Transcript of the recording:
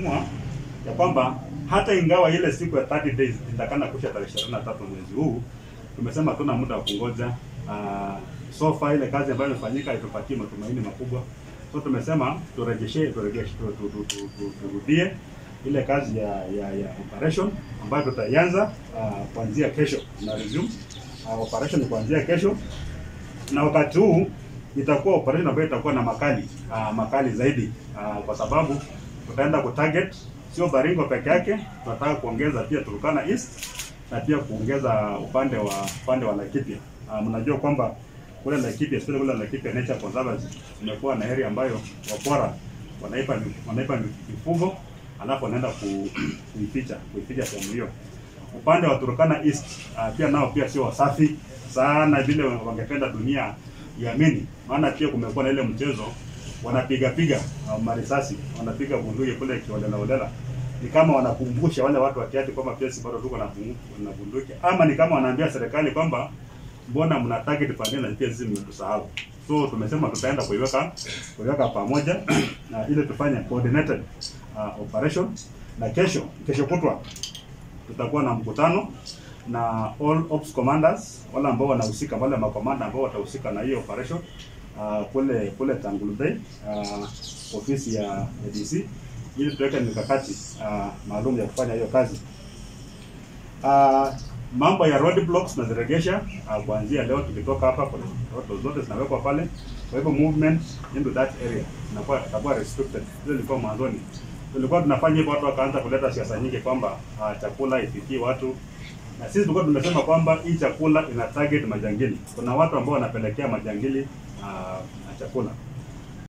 tumeamua ya kwamba hata ingawa ile siku ya 30 days itakana kusha tarehe 23 mwezi huu, tumesema hatuna muda wa kungoja. Uh, so far ile kazi ambayo imefanyika itupatie matumaini makubwa, so tumesema turejeshe turejeshe tu- tu- tu- tu- tu- turudie ile kazi ya ya, ya operation ambayo tutaianza uh, kuanzia kesho na resume uh, operation kuanzia kesho, na wakati huu itakuwa operation ambayo itakuwa na makali uh, makali zaidi uh, kwa sababu tutaenda kutarget sio Baringo peke yake, tunataka kuongeza pia Turkana East na pia kuongeza upande wa upande wa Laikipia. Uh, mnajua kwamba kule Laikipia, especially kule Laikipia Nature Conservancy imekuwa na area ambayo wakora wanaipa wanaipa mifugo alafu wanaenda ku, kuificha kuificha sehemu hiyo. Upande wa Turkana East uh, pia nao pia sio wasafi sana vile wangependa dunia iamini, maana pia kumekuwa na ile mchezo wanapiga piga uh, marisasi wanapiga bunduki kule kiolela olela, ni kama wanakumbusha wale watu wa kiati kwamba pia sisi bado tuko na bundu- na bunduki, ama ni kama wanaambia serikali kwamba mbona mna target pande na pia sisi mmetusahau. So tumesema tutaenda kuiweka kuiweka pamoja na ile tufanye coordinated uh, operation, na kesho kesho kutwa tutakuwa na mkutano na all ops commanders wale ambao wanahusika, wale makomanda ambao watahusika na hiyo operation uh, kule kule Tangulu Bay uh, ofisi ya ADC ili tuweke mikakati uh, maalum ya kufanya hiyo kazi. Uh, mambo ya road blocks tunaziregesha uh, kuanzia leo tukitoka hapa, kuna road zote zinawekwa pale. Kwa hivyo movement into that area inakuwa itakuwa restricted. Hiyo ilikuwa mwanzoni, tulikuwa tunafanya hivyo, watu wakaanza kuleta siasa nyingi kwamba uh, chakula ifikie watu na sisi tulikuwa tumesema kwamba hii chakula ina target majangili. Kuna watu ambao wanapelekea majangili uh, na chakula